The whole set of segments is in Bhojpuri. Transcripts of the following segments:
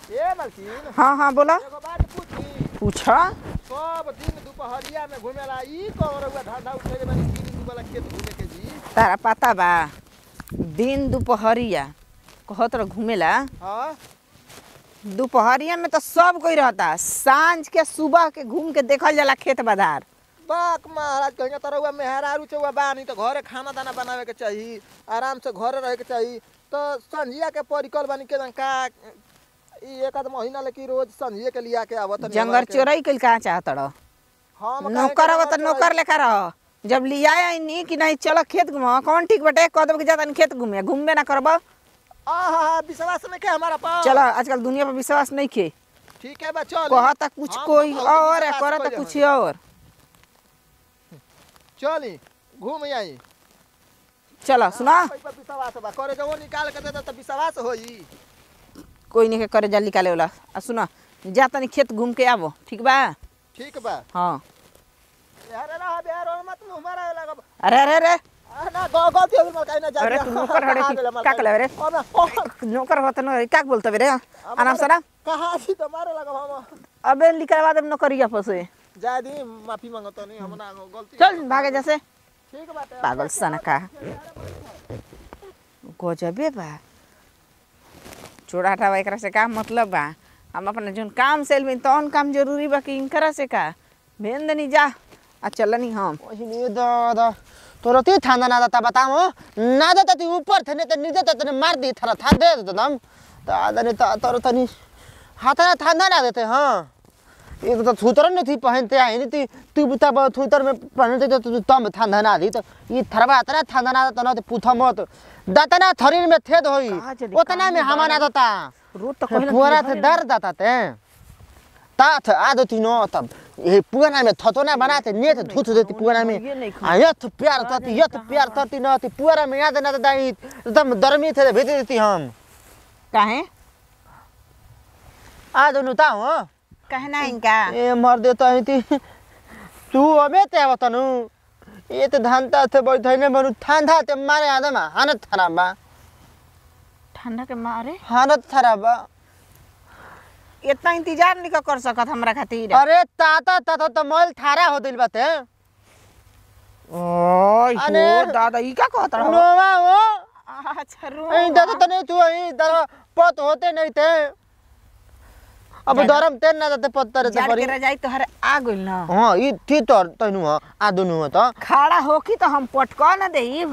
ए मालकिन हाँ हाँ बोला एगो बात पूछी पूछा सब दिन दुपहरिया में घुमेला ई कौन रउआ धंधा उठेले बानी तीन दिन वाला खेत घूमे के जी तारा पता बा दिन दोपहरिया कहत रह घूमेला हाँ दोपहरिया में तो सब कोई रहता सांझ के सुबह के घूम के देखल जाला खेत बाजार बाक महाराज कहीं तो रउआ मेहरारू चौवा बानी तो घरे खाना दाना बनावे के चाहिए आराम से घरे रहे के चाहिए तो संझिया के परिकल बानी के का ई एक आध महीना लेके रोज संझिया के लिया के आवत जंगल चोरई कल कहाँ चाहत रह हम नौकर अब तो नौकर लेकर रह जब लिया आई कि नहीं चलो खेत घुमा कौन ठीक बटे कह देब कि जाता नहीं खेत घूमे घूमबे ना करब आहा विश्वास में के हमारा पास चलो आजकल दुनिया पर विश्वास नहीं खे ठीक है बा चल कहता कुछ हम कोई बहुत और है विश्वास करता कइले कुछ हई। और चली घूम आई चलो सुना पर विश्वास बा करे जो निकाल के दे दे तो विश्वास होई कोई नहीं के करे जल्दी निकाले वाला आ सुना जा तनी खेत घूम के आबो ठीक बा ठीक बा हाँ यार ना बिहार और मत मुंह मारा लगा अरे अरे अरे आ, ना गो गलती हो गई ना जा अरे तू नौकर हड़े की का कले रे और ना ओ, नौकर होता न का बोलते रे आराम से ना कहाँ छी तो मारे लगा हम अबे निकलवा दे नौकरिया पर से जा दी माफी मांगतो नहीं हम ना गलती चल भागे जैसे ठीक बात है पागल सन का गजबे बा चोरा हटावा एकरा से का मतलब बा हम अपना जोन काम से एलबिन तौन काम जरूरी बा कि इनकरा से का भेन दनी जा आ चलनी हम ओहिनी दादा तोरा ती थांदा ना दाता बताओ ना दाता ती ऊपर थे ने ते नीचे ते तने मार दी थरा था दे दे दम दादा ने ता तोरा तनी हाथ ना थांदा ना देते हां ये तो थूतर ने थी पहनते आई नहीं थी तू बुता ब थूतर में पहनते तो तू तम थांदा ना दी तो ये थरवा तना थांदा ना तो ना ते पूछा मत दाता ना थरीर में थेद होई कहाँ चली? उतना में हमा ना दाता रोज तो कहला पुअरा थे दर दाता ते तात आदो तीनो तब ये पुअरा में थतोना बनाते ने थे धुत देती पुअरा में ये नहीं खा आ यथ प्यार तती यथ प्यार तती न ती पुअरा में याद न दाई एकदम दरमी थे भेज देती हम काहे आदो नुता हो काहे ना इनका ए मर देता है ती तू अबे ते आवतनु ये तो धानता थे बैठने बनु थांधा ते मारे आदम हानत खराब बा ठंडा के मारे हानत खराब बा इतना इंतजार नहीं कर सकत हमरा खातिर अरे ताता ताता तो मोल थारा हो दिल बाते ओय अरे, हो दादा ई का कहत रहो नोवा हो अच्छा रो ऐ दादा तने तू ऐ दर पत होते नहीं थे अब जाना। दरम तेन ना दते पत्तर ते जाड़ परी के रजाई तोहरे आ गइल ना हां ई थी तो तनु ह आ दुनु ह त खड़ा होकी तो हम पटका न देब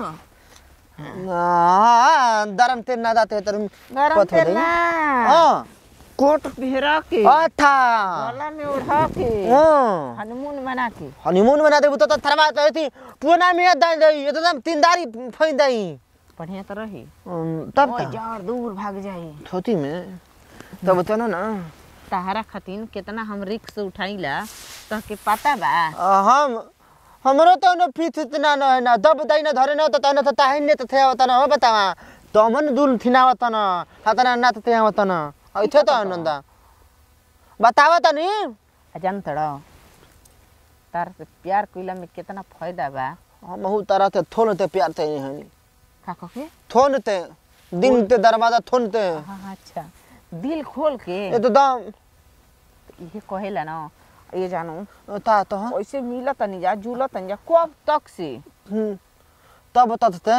हां दरम तेन ना दते तर गरम पत हो तेल गई। ना हां कोट पहरा के अच्छा गला में उठा के हां हनीमून बना के हनीमून बना देबू त थरवा त थी पुना में दाई दई एकदम तीनदारी फई दई बढ़िया तो रही तब ओए त जाड़ दूर भाग जाई थोती में तब त ना तहरा खातिन कितना हम रिक्स उठाइला तो के पता बा हम हमरो तो न पीछ इतना न है ना दब दई न धरे न त न त ताहिन ने त थे आवत न हो बतावा तो मन दुल थिनावत न हतना ना त थे आवत न ऐथे त आनंदा बतावा त नी जान तड़ो तार से प्यार कइला में कितना फायदा बा हम हु तरह ते थोन ते प्यार ते हनी का कहे थोन ते दिन ते दरवाजा थोन ते हाँ अच्छा दिल खोल के ये तो दम ये कहेला ना ये जानू ता तो हाँ ऐसे मिला तनी जा जुला तनी जा कब तक से हम्म, तब तब ते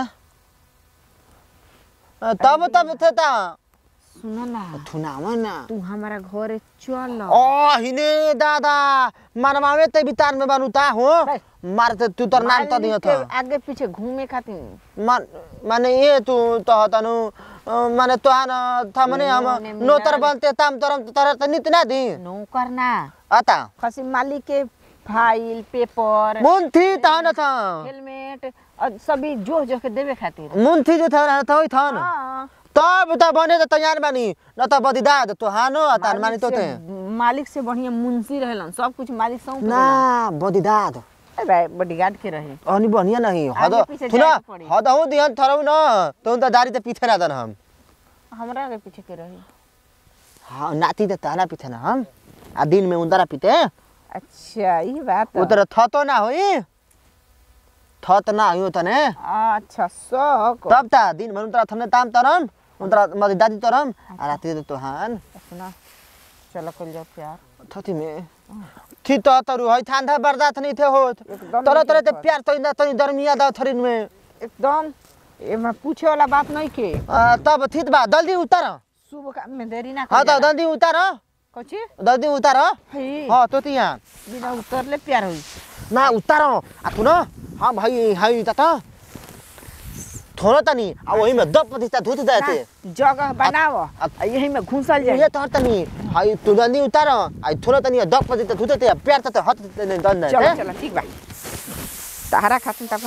तब तब थे ता सुनो ना थुनावा ना तू हमारा घरे चल ओ हिने दादा मारमावे ते बितार में बनुता हो है। मारते तू तर नाम त दियो मालिक के था आगे पीछे घूमे खातिर मान माने ये तू तो तनु माने तो आन था मने हम उन्होंने मिला नोतर ले- बनते ताम तरम तर त नित ना दी नौकर ना आता खसी मालिक के फाइल पेपर मुन थी ता न था हेलमेट और सभी जो जो के देवे खातिर मुन थी जो था था था न हाँ, तब त बने त तैयार बानी न त बदिदा तो हानो आता मानी तो मालिक ते से- मालिक से बढ़िया मुंशी रहेलन सब कुछ मालिक सौंप ना बदिदा बॉडीगार्ड के रहे अनि बनिया नहीं हद आगे पीछे थुना जाए पड़ी। हद हो दिहन थरौ न तो त दारी त पीछे रादन हम हमरा के पीछे के रहे हाँ नाती त तारा पीछे न हम आ दिन में उन्दरा पीते अच्छा ये बात उतर थतो ना होई थत ना हो तने अच्छा सक तब ता दिन भर उन्तरा थने ताम तरम उन्तरा मदि दादी तरम आ राति त तोहान सुना चलो कल जाओ प्यार थती में थी तो तरु है थांधा बर्दाश्त नहीं थे होत एकदम तरह नहीं तरह ते कर प्यार तो इंदा तनी दरमिया दा थरिन में एकदम ये मैं पूछे वाला बात नहीं के आ, तब थीत बा जल्दी उतार शुभ काम में देरी ना हाँ कर तो जल्दी उतार कची जल्दी उतार है हाँ तो तिया बिना उतरले प्यार हुई ना उतार आ तू ना हाँ भाई हाई ता थोड़ा तनी आ वही में दब प्रतिशत धुत जाते ना, जगह बनाओ आ- आ यही में घुसल जाए ये तो तनी हाई तू जल्दी उतार आ थोड़ा तनी दब प्रतिशत धुत ते प्यार ते हत ते दन चलो दे चलो ठीक बा सहारा खातिर तक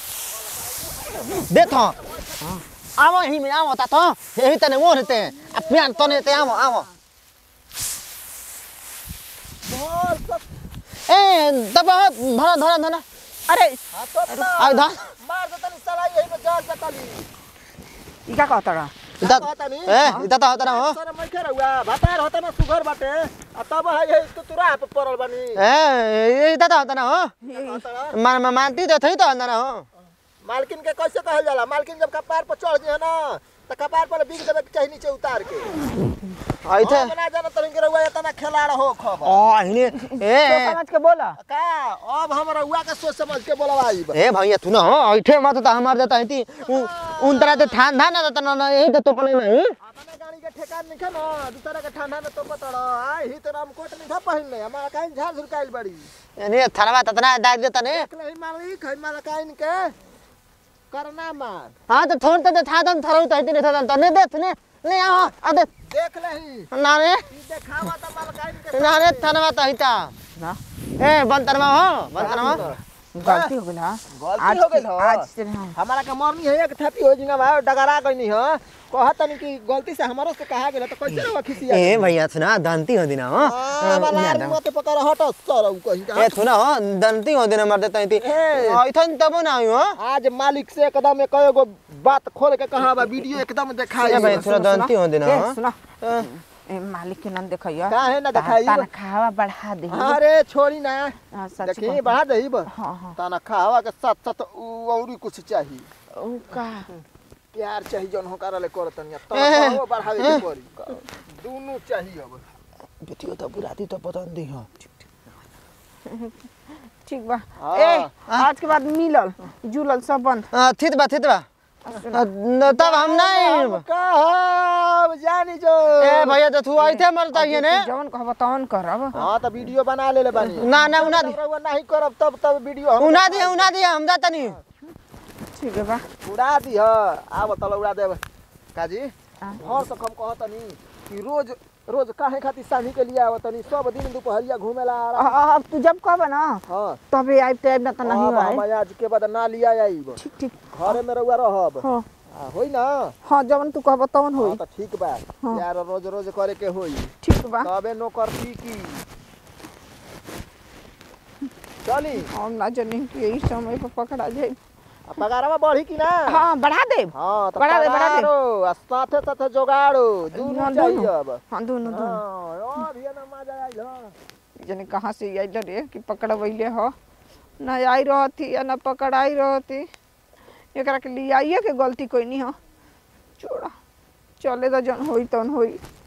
दे तो आवो ही में आवो ता तो यही तने वो रहते आ प्यार तने ते आवो आवो मोर सब ए दब धरा धरा धरा अरे हाँ तो अपना आ धर मार दे तनी साला यही में जाल से तली ई का कहता रहा इता कहता नी? ए इता तो होता ना हो सर मैं क्या रहुआ भातार होता ना सुगर बाटे आ तब है ये तो तुरा पे पड़ल बनी ए इता तो होता ना हो कहता मान मा- मानती तो थई तो अंदर ना हो मालकिन के कैसे कहल जाला मालकिन जब कपार पर चढ़ जाए ना तो कपार पर बिग देवे के चाहिए नीचे उतार के आई थे हम ना जाना तनी के रहुआ इतना खिलाड़ हो खबर ओ हिने तो ए समझ के बोला का अब हम रहुआ के सोच समझ के बोलवाई ए भैया तू ना हो ऐठे मत तो हमार देता है ती उन तरह ते ठान धान ना तो ना यही तो तो पले नहीं अपने गाड़ी के ठेकान नहीं ना दूसरा के ठंडा में तो पतड़ आई ही तो हम कोट नहीं था पहन ले हमारा काइन झाड़ झुरकाइल बड़ी ने थानवा ततना दाग देता ने देख ले मालिक है माला काइन के करना मार हां तो थोड़ तो था दम थरो तो हिते ने था तो ने दे ने ले आओ आ दे देख ले ही ना रे ई देखावा तो माला काइन के ना रे थानवा तो हिता ना ए बंतरमा हो बंतरमा गलती हो गई हाँ गलती आज हो गइल की- हो। आज से हाँ हमारा के मरनी है एक थापी हो जिंगा भाई डगरा गईनी हो कहत तनी कि गलती से हमारो से कहा गेल तो कैसे रहो खिसिया ए भैया सुना दंती हो दिना हो हमारा आदमी मत पकड़ हट सर उ कही ए सुना हो दंती हो दिना मर देता है ती ए। ऐठन तब ना हो आज मालिक से एकदम एक एगो बात खोल के कहा बा वीडियो एकदम दिखाई ए भाई थोड़ा दंती हो देना ए, हो सुनो ए मालिक के नाम देखियो काहे ना दिखाई तना खावा बढ़ा दे अरे छोड़ी ना हाँ, सच देखी कहता। बढ़ा दही बा हाँ हाँ तना खावा के साथ साथ उ औरी कुछ चाहिए ओ का प्यार चाहिए जौन हो करले करतनी तो ए। खावा बढ़ावे के पड़ी दोनों चाहिए अब बेटियो तो बुराती तो पसंद दी हो ठीक बा हाँ। ए आज के बाद मिलल जुलल सब बंद आ, थित बा थित बा आ, न- तब हम नहीं कहब जानी जो ए भैया तो तू आई थे मरता ये ने जवन कहब तवन करब हाँ तो वीडियो बना ले ले बानी ना ना उना दी तब रउआ नहीं करब तब तब वीडियो हम उना दी उना दी हम जाता नहीं ठीक है बा उड़ा दी ह आब तल उड़ा देब काजी हाँ। भर से हम कहतनी कि रोज रोज काहे खातिर सानी के लिए आवतनी सब दिन दोपहरिया घूमेला आ रहा अ- अब तू जब कहब ना हाँ तबे आइब तो आइब ना तो नहीं अब हम आइब आज के बाद ना लिया आइब ठीक ठीक घरे में रउआ रहब हाँ आ, होई ना हाँ जवन तू कहब तवन हाँ होई तो ठीक बा हाँ। यार रोज रोज करे के होई ठीक बा तबे नौकर की की चली हम ना जानी कि यही समय पर पकड़ा जाए आ, पगारवा बढ़ी कि ना हाँ बढ़ा दे हाँ तो बढ़ा दे, बढ़ा दे। पगारो, आ साथे साथे जोगाड़ो दूनो हाँ, चाहिए दोनों। अब हाँ दोनों दोनों हाँ और ये ना मजा आइल हाँ जाने कहाँ से आइल रे कि पकड़बैले हो ना आई रहती या ना पकड़ाई रहती एकरा के लिए आइए के गलती कोई नहीं हो छोड़ा चले तो जन होई तन होई